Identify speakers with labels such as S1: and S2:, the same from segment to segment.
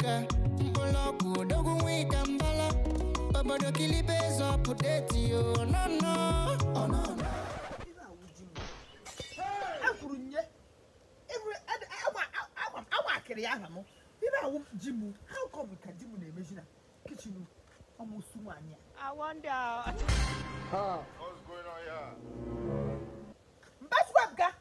S1: Africa. Mboloku, Odogu Wika Mbala. Obodo Kilibe Zopu Deti, oh no no. Oh no no.
S2: akwuru nye ebere ade awa awa awa akịrị ya aha m ibe awụ ji m how come ka ji m na-emezi na kichin ọmụsụ nwaanyị a
S3: I wonder.
S4: What's going on here?
S2: mbaswabga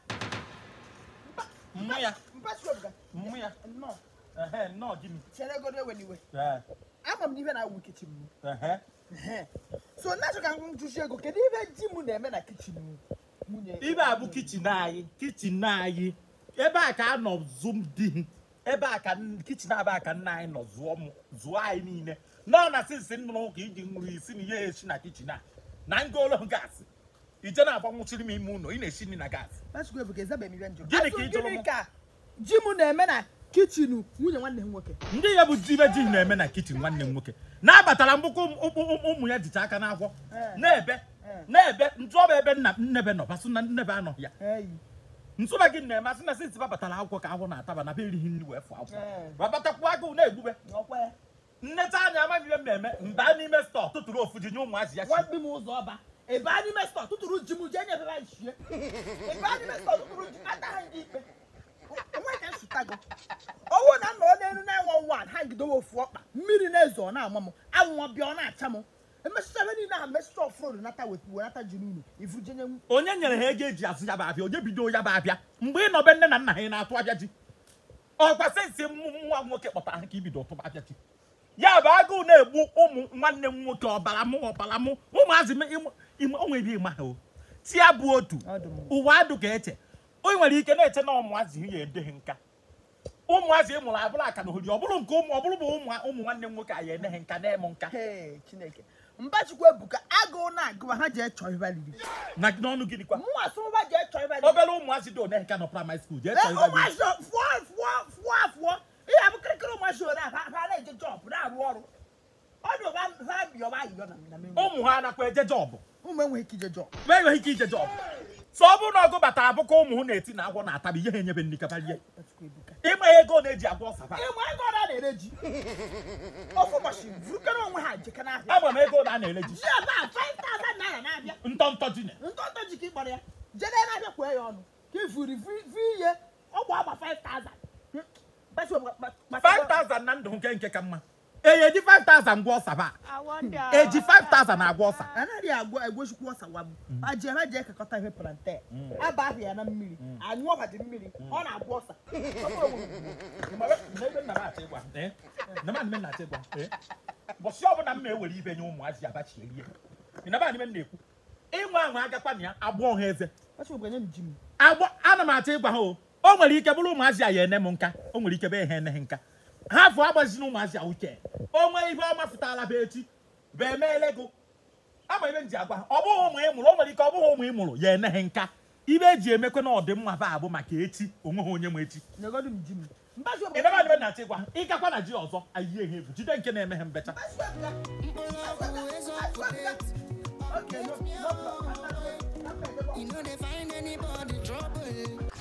S5: mmụ ya
S2: mbaswabga
S5: mmụ ya
S2: nnọọ
S5: ehe nnọọ gịnị
S2: chere ego eweliwe
S5: ee
S2: ama m n'ihe na-awụ kichin m
S5: ehe
S2: Ehe. so na-achọ ka m jụsi ego kedu ibe ji m na-eme na kichin m nwunye
S5: ibe a bụ kichin anyị kichin anyị ebe a ka a nọ zụm di m ebe a ka n- kichin aba ka nna anyị nọ zụọ m zụọ anyị niile nọ na sinsi nnụrụ ka iji nri isi na ihe esi na kichin a na ngolo gaasị ije na-agbanwụchiri m ime ụlọ ị na-esi nri na gaasị
S2: mbaswabga ezabe m ibe njọ
S5: Gịnị ka
S2: Asụ
S5: ị jụrụ m?
S2: gịnị ka ji m na-eme na kichin nwunye nwanne m nwoke
S5: ndị ya bụ jibe ji na-eme na kichin nwanne m nwoke na-abatara mgbụkọ ụmụ ya jicha aka n'akwọ
S2: Ee.
S5: na-ebe
S2: Ee.
S5: na-ebe ntụọba ebe nna nnebe nọ basụ na nnebe anọghị ya
S2: eyi
S5: nsụba gị na-emasị na sinsi babatara akwụkwọ ka ahụ na-ataba na be erighị nri wee fụ akwụkwọ
S2: Ee.
S5: babatakwu agụụ na-egbube
S2: ọkwa ya
S5: nneta anya amaghị ihe mmemme mba n'ime stọọ tụtụrụ ofu ji nye ụmụazị ya
S2: nwanne m ụzọ ọba ebe anyị mestọ tụtụrụ ji m jee nyebe anyị shie ebe anyị mestọ tụtụrụ ji ata ha ndị ikpe onwe ka nsụta gị ọwụ na nna ọ n'elu na-enwe nwa ha gidowe ofu ọkpa mmiri na-ezo ọ na-ama m anwụọ bịa ọ na-acha m emesịcha ebe niile ahụ mesịcha ọfụrụ nata wetu wenata ji n'ụlọ ifu jenye m
S5: onye nyere ha ego eji azụ ya bụ abịa onye bido ya bụ abịa mgbe ị nọbe nne na nna ha ị na-atụ abịa ji ọkwa sensi nwa nwoke kpọtara ha ka ibido tụba abịa ji ya bụ agụụ na-egbu ụmụ nwanne m nwoke ọbara mụ ọbara mụ ụmụazị m ịmụ- ịmụ- o nwere ịma ha o tia bụ otu
S2: Ọdụ m.
S5: ụwa adụ ka eche o nwere ike na-eche na ụmụazị ya edeghị nka ụmụazị ịmụrụ abụrụ aka na ohori ọ bụrụ nke ụmụ ọ bụrụ bụ ụmụ ụmụ nwanne m nwoke anyị eneghị nka na-eme nka
S2: Hee, chineke mbachukwu ebuka agụụ na-agụwa ha jee chọọ ibe alili
S5: na n'ọnụ gịnị kwa
S2: mụnwa sụmụba jee chọọ ibe alili
S5: obere ụmụazị dị one nka nọ praịmarị skuul jee chọọ ịgwa gị
S2: ụmụazị fụọ fụọ fụọ afụọ ihe abụ kịrịkịrị ụmụazị ole ha ha na-eje jọbụ na-arụ ọrụ ọdụ ha ha bịọba ayịyọ na na menwe
S5: ụmụ ha anakwa eje jọbụ
S2: ụmụ enweghị ike ije jọb
S5: ma enweghị ike ije jọbụ so ọ bụrụ na ọgụ batara abụkọ ụmụ hụ na-eti na agwọ na-atabi ihe ha enyebe nri kabarie
S2: Bachukwu ebuka
S5: ịma ya ego na-eji agwọ ọsaba
S2: ịmụ ego ọ na-ere ji ofu ụbọchị vurukere onwe ha jeka n'ahịa
S5: agba m ego na a na-ele ji
S2: ji ebe a 5000 naira na-abịa
S5: ntọntọ ji na
S2: ntọntọ ji ka ị kpọrọ ya jede na-abịa kwee ya ọnụ ka ifuri vi ihe ọgwụ agba 5000 Bachukwu ebuka, kpa- kpa-
S5: 5000 na ndụ nke nke ka mma eye ji 5000 gwọ ọsaba
S3: I wonder.
S5: eji 5000 agwọ ọsa
S2: anaghị agwa egwechukwu ọsawa m ma jee ha jee ekekọta ihe plantain aba ahụ ya na mmiri anyụ ọbadị mmiri ọ na-agwa ọsa
S5: bọsị ọbụla m na-ewere ibe nye ụmụazị abachi erie ịnaba anyị na-ekwu ịnwe ahụ agakwa na ya agbọ ha eze
S2: Bachukwu enye m ji m
S5: agbọ ana m achọ ịgwa ha o o nwere ike bụrụ ụmụazị a ya ene m nka o nwere ike be ha eneghị nka ha fụ agbazina ụmụazị a uche o nwee ihe ọma fụtala be echi bụ emeele gụ ama ibe m ji agwa ha ọ bụghị ụmụ ị mụrụ o nwere ike ọ bụghị ụmụ ị mụrụ ya eneghị nka ibe eji emekwe na ọdịmma ba abụ maka echi onweghị onye ma echi
S2: nyegodu m ji m Bachukwu
S5: ịnaba anyị na-achọ ịgwa ha ịgakwa na ji ọzọ ayie ha egwu jide nke na-eme ha mbecha
S1: Mboloku, Ezopu Deti.
S2: Okay, no, no problem.
S1: You know they find anybody trouble.